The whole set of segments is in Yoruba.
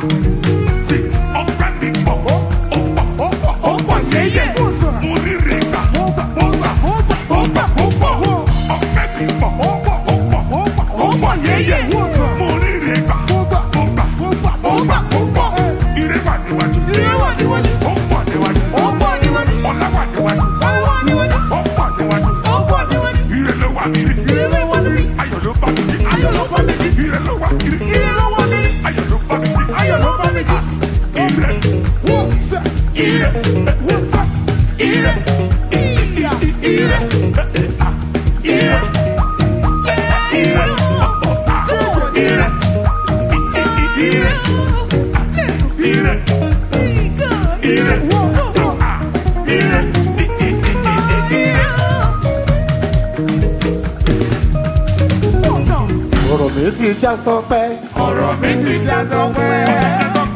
sí ọpẹ́ mi pọ̀ ó pọ̀ ó pọ̀ yẹ́yẹ́ mo ríre gbà mo gbà mo gbà mo gbà mo gbà mo pọ̀ ọpẹ́ mi pọ̀ ó pọ̀ ó pọ̀ ó pọ̀ ó pọ̀ yẹ́yẹ́ mo ríre gbà mo gbà mo gbà mo gbà mo gbà mo pọ̀ ire wà níwájú ire wà níwájú ó pọ̀ níwájú ó pọ̀ níwájú ọlá wà níwájú ó wà níwájú ó pọ̀ níwájú ó pọ̀ níwájú ire ló wà níbi ire ló wà níbi ayọ̀ ló bá mi jí ayọ̀ ló bá mi jí ire ló wà níbi ire ló wà níbi ayọ̀ ló bá mi jí ayọ̀ ló bá mi jí ire wọ́n sẹ́ ire wọ́n sẹ́ ire ire ire ire ire ire ire ire ire ọ̀rọ̀ mi ti já sọpẹ́ ọ̀rọ̀ mi ti já sọpẹ́.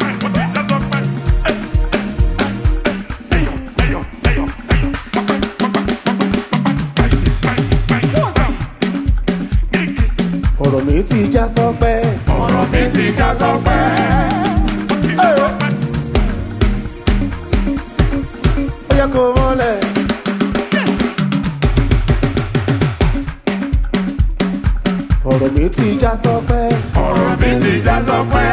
ọ̀rọ̀ mi ti já sọpẹ́ ọ̀rọ̀ mi ti já sọpẹ́. ó yẹ kó mọ́lẹ̀. ọ̀rọ̀ mi ti já sọpẹ́ ọ̀rọ̀ mi ti já sọpẹ́.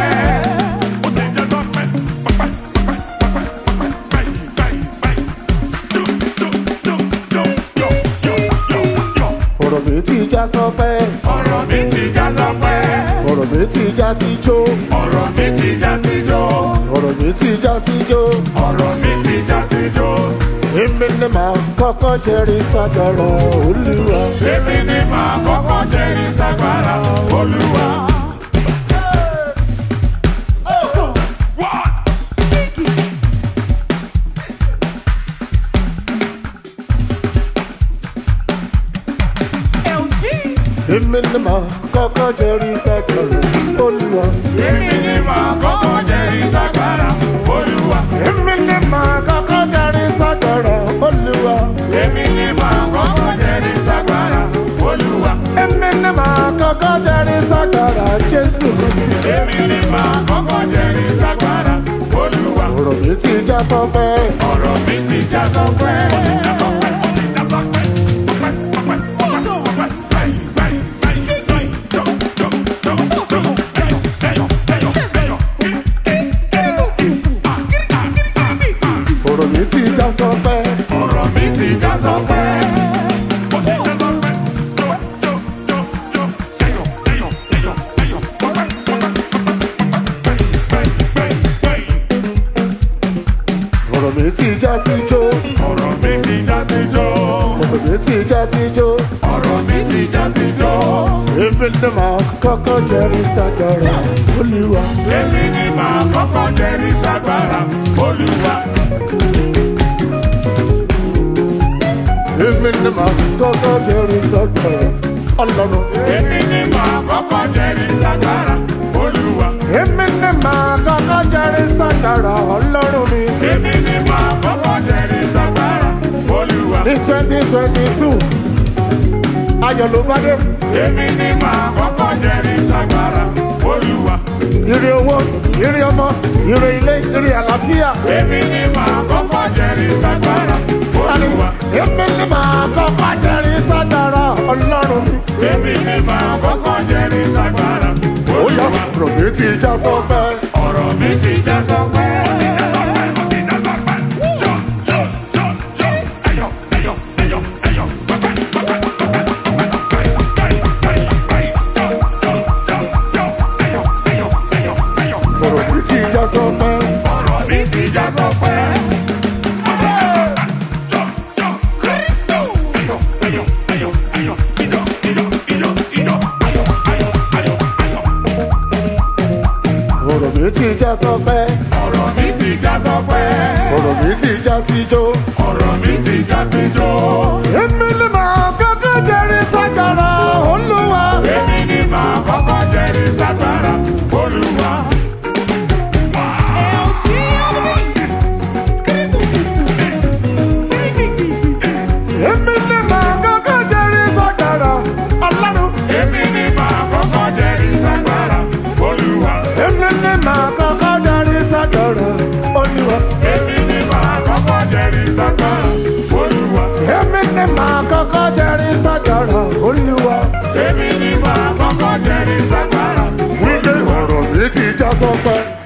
ọ̀rọ̀ mi ti já sọpẹ́ ọ̀rọ̀ mi ti já sọpẹ́. ọ̀rọ̀ mi ti já sí jó ọ̀rọ̀ mi ti já sí jó. ọ̀rọ̀ mi ti já sí jó ọ̀rọ̀ mi ti já sí jó. èmi ni màá kọ́kọ́ jẹ́rìí sájọrọ̀ olúwa. èmi ni màá kọ́kọ́ jẹ́rìí ságbára olúwa. èmi ni màá kọ́kọ́ jẹ́rìí sájọrọ̀ olúwa. èmi ni màá kọ́kọ́ jẹ́rìí ságbára olúwa. èmi ni màá kọ́kọ́ jẹ́rìí sájọrọ̀ olúwa. èmi ni màá kọ́kọ́ jẹ́rìí ságbára olúwa. èmi ni màá kọ́kọ́ jẹ́rìí sájọrọ̀ jésù kristi. èmi ni màá kọ́kọ́ jẹ́rìí ságbára olúwa. ọ̀rọ̀ mi ti já sọpẹ́ ọ̀rọ̀ mi ti já sọpẹ́. ó ti já sọpẹ́ ó ti já sọpẹ́. ọpẹ́ ọpẹ́ ọpẹ́ ọpẹ́ báyìí báyìí báyìí báyìí jọ jọ jọ jọ ẹyọ ẹyọ ẹyọ ẹyọ kí kí kí kí ah ah ah ah. ọ̀rọ̀ mi ti já sọpẹ́ ọ̀rọ̀ mi ti já sọpẹ́. ó ti já sọpẹ́. jọ jọ jọ jọ ẹyọ ẹyọ ẹyọ ẹyọ ọpẹ́ ọpẹ́ ọpẹ́ báyìí báyìí báyìí. ọ̀rọ̀ mi ti já sí jó ọ̀rọ̀ mi ti já sí jó. ọ̀rọ̀ mi ti já sí jó ọ̀rọ̀ mi ti já sí jó. èmi ni màá kọ́kọ́ jẹ́rìí sájọrọ̀ olúwa. èmi ni màá kọ́kọ́ jẹ́rìí ságbára olúwa. èmi ni màá kọ́kọ́ jẹ́rìí sájọrọ̀ ọlọ́run. èmi ni màá kọ́kọ́ jẹ́rìí ságbára olúwa. èmi ni màá kọ́kọ́ jẹ́rìí sájọrọ̀ ọlọ́run mi. èmi ni màá kọ́kọ́ jẹ́rìí ságbára olúwa. ní twenty twenty two ayọ̀ ló bá dé èmi ni màá kọ́kọ́ jẹ́rìí ságbára olúwa. ire owó ire ọmọ ire ilé ire àlàáfíà. èmi ni màá kọ́kọ́ jẹ́rìí ságbára olúwa. èmi ni màá kọ́kọ́ jẹ́rìí sájọrọ̀ ọlọ́run mi. èmi ni màá kọ́kọ́ jẹ́rìí ságbára ó yá olúwa. ọ̀rọ̀ mi ti já sọ́fẹ́. ọ̀rọ̀ mi ti já sọpẹ́. ó ti já sọpẹ́ ó ti já sọpẹ́. jọ jọ jọ jọ ẹyọ ẹyọ ẹyọ ẹyọ pẹpẹ pẹpẹ pẹpẹ pẹpẹ báyìí báyìí báyìí jọ jọ jọ jọ ẹyọ ẹyọ ẹyọ ẹyọ ọ̀rọ̀ mi ti já sọ́fẹ́. ọ̀rọ̀ mi ti já sọpẹ́. jọ jọ jọ ẹyọ ẹyọ ẹyọ ẹyọ ìjọ ìjọ ìjọ ìjọ ayọ̀ ayọ̀ ayọ̀ ayọ̀. ọ̀rọ̀ mi ti já sọ́fẹ́. ọ̀rọ̀ mi ti já sọpẹ́. ọ̀rọ̀ mi ti já sí jó. ọ̀rọ̀ mi ti já sí jó. èmi ni màá kọ́kọ́ jẹ́rìí sájọrọ̀ olúwa. èmi ni màá kọ́kọ́ jẹ́rìí ságbára olúwa. èmi ni màá kọ́kọ́ jẹ́rìí sájọrọ̀ ọlọ́run. èmi ni màá kọ́kọ́ jẹ́rìí ságbára olúwa. èmi ni màá kọ́kọ́ jẹ́rìí jẹ́rìí ságbára olúwa. èmi ni màá kọ́kọ́ jẹ́rìí ságbára olúwa. èmi ni màá kọ́kọ́ jẹ́rìí ságbára wípé ọ̀rọ̀ mi ti já sọ́pẹ́.